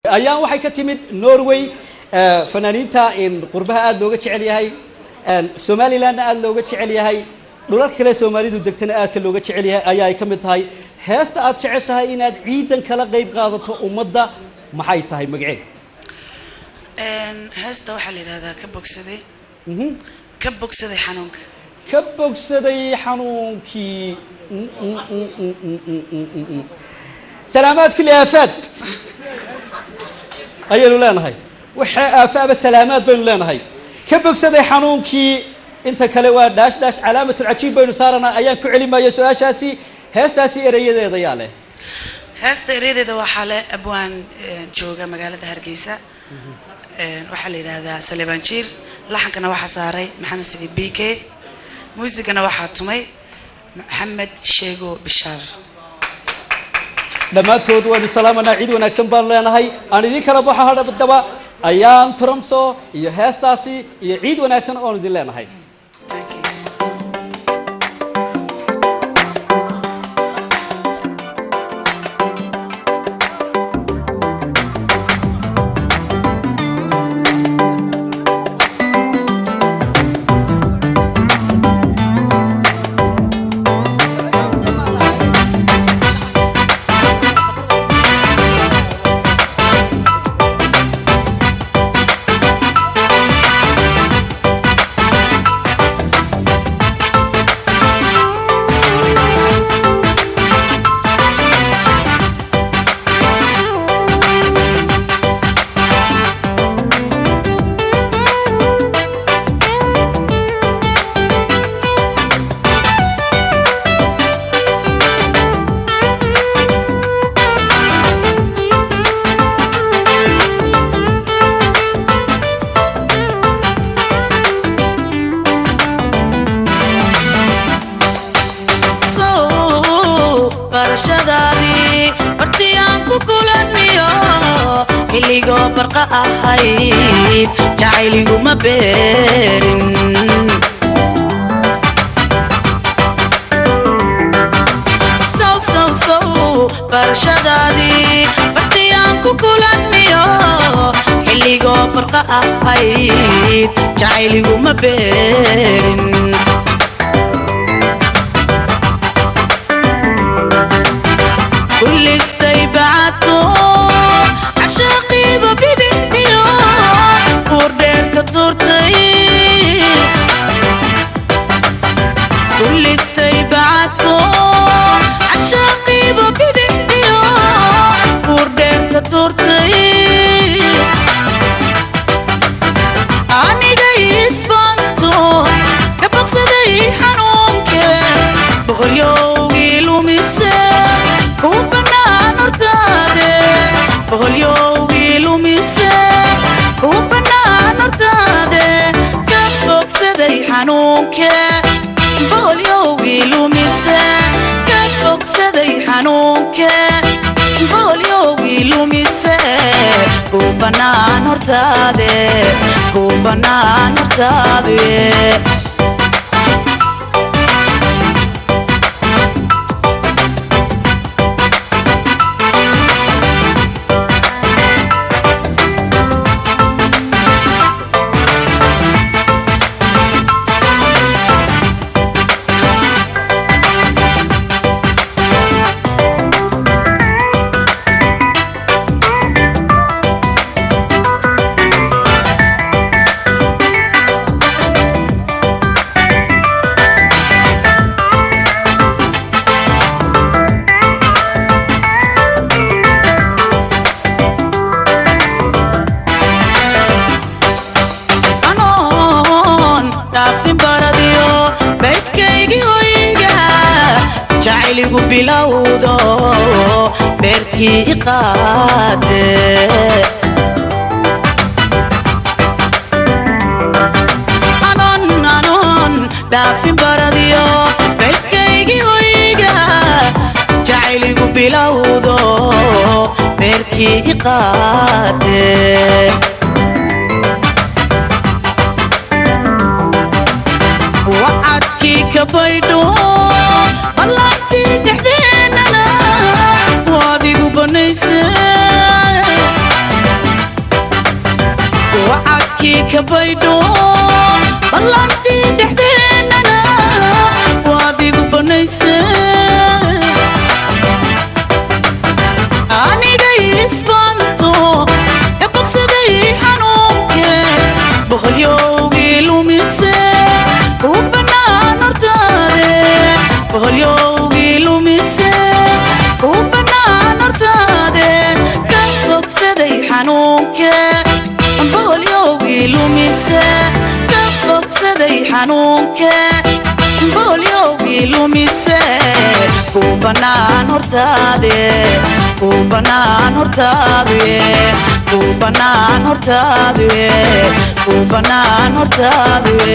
ayaan waxay ka timid norway eh, fanaaniinta in qurbaha aada looga jecel yahay en, somalilandna aada looga jecel yahay dhulal kale soomaalidu degtana aadka looga jecel yahay ayaa ay ka mid tahay heesta aad jeceshahay inaad ciidan kala qayb qaadato ummadda maxay tahay magaceed Een, heesta waxaa la yidhahdaa ka bogsaday Mhm. ka bogsaday xanuunka ka bogsaday xanuunkii Mm, mm, mm, mm, mm, mm, mm, mm, mm. salaamaad kulli aafaad ayaynu leenahay waxaa aafaaba salaamaad baynu leenahay ka bogsaday xanuunkii inta kale waa dhaash dhaash calaamatulcajiib baynu saaranaa ayaan ku celimaya su-aashaasi heestaasi erayadeeda yaa leh heesta eryadeeda waxaa le abwaan een, jooga magaalada hargeysa Een, waxaa la yidhaahdaa saleebaan jiir laxankana waxaa saaray maxamed saciid b k muusigana waxaa tumay maxamed sheego bishaar dhammaantood waynu salaamanaa ciid wanaagsan baanu leenahay aan idiin kala baxo hadhabadaba ayaan tromso iyo heestaasi iyo ciid wanaagsan oonu idin leenahay Thank you. sow barashadaadii martii aan ku kulaniyo xilligoo barqa ahayd jacayliguma beerin sow sow sow barashadaadii martii aan ku kulaniyo xilligoo barqa ahayd jacayliguma beerin kulistay bacadko cabshaaqiiba bidixdiyo buurdheerka tuurtay kulistay bacadko cabshaaqiiba bidixdiyo buurdheerka tuurtay aniga isbanto ka bogsaday xanuunke boqolyowgii lumise ku bannaan hortaade boqolyowgii lumise ku bannaan hortaade ka bogsaday xanuunke boqolyowgii lumise ka bogsaday xanuunke boqolyowgii lumise ku bannaan hortaade ku bannaan hortaade anoon dhaafin baradiyo baydkaygii hoyga jacayligu bilowdo beerkii iqaade anoon anoon dhaafin baradiyo baydkaygii hoyga jacayligu bilowdo beerkii iqaade wacadkii ka baydho ballaantii dhexdeennana waadigu banayse baydhkii ka baydho ballantii dhexdeennana waad igu banayse anigay isbanto ee bogsaday xanuunke boqolyowgii lumise u bannaan hortaade boqolyowgii lumise u bannaan hortaade ka bogsaday xanuunke boqolyowgii lumise ka bogsaday xanuunke boqolyowgii lumise ku bannaan hortaade ku bannaan hortaade ku bannaan hortaade ku bannaan hortaade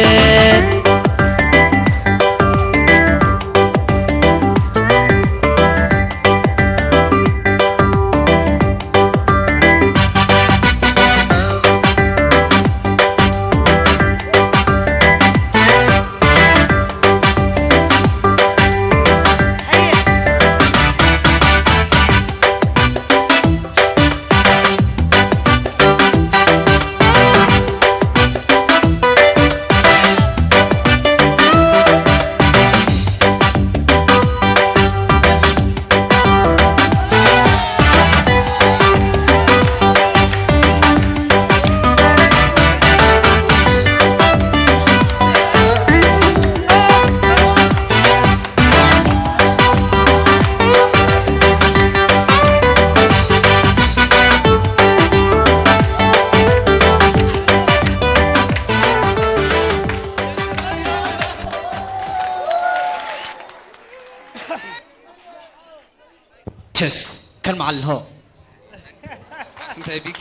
jes kan macallin ho santahay bk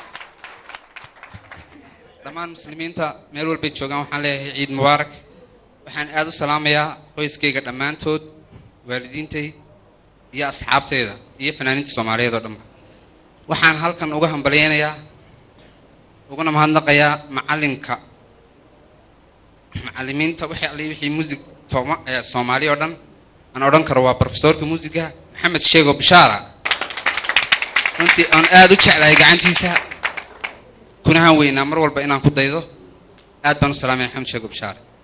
dhammaan muslimiinta meel walbay joogaan waxaan leeyahay ciid mubaarak waxaan aada u salaamayaa qoyskayga dhammaantood waalidiintay iyo asxaabteyda iyo fanaaniinta soomaaliyeed oo dhanba waxaan halkan uga hambalyeynayaa uguna mahadnaqayaa macallinka macallimiinta wixii alle wixii muusig tooma ee soomaali oo dhan aan odhan karo waa profesorka muusiga maxamed sheego bishaara runtii aan aada u jeclahay gacantiisa kunahan weynaa mar walba inaan ku daydo aad baan u salaamaya maxamed sheego bishaare